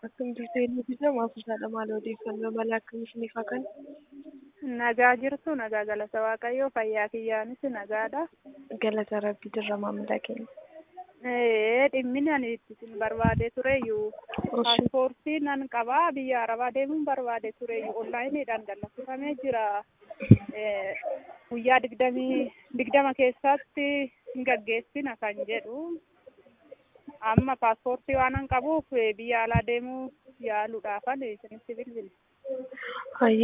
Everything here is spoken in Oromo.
Akkam jirtu eenyutu jedhama afuusaadha maal odeeffannoo mala akkam isiniif haa kennu? Nagaa jirtu nagaa galata waaqayyoo fayyaa kiyyaanis nagaadha. Galata rabbii dirra maamila keenya. Ee dhimmi ani itti isin barbaadee tureyyuu paaspoortii nan qabaa biyya arabaa deemuun barbaade tureyyuu onlaayiniidhaan dallaffifamee jira. Guyyaa digdamii digdama keessatti hin gaggeessina kan jedhu. Amma paaspoortii waanan qabuuf biyya alaa deemuu yaaluudhaafan isinitti bilbile.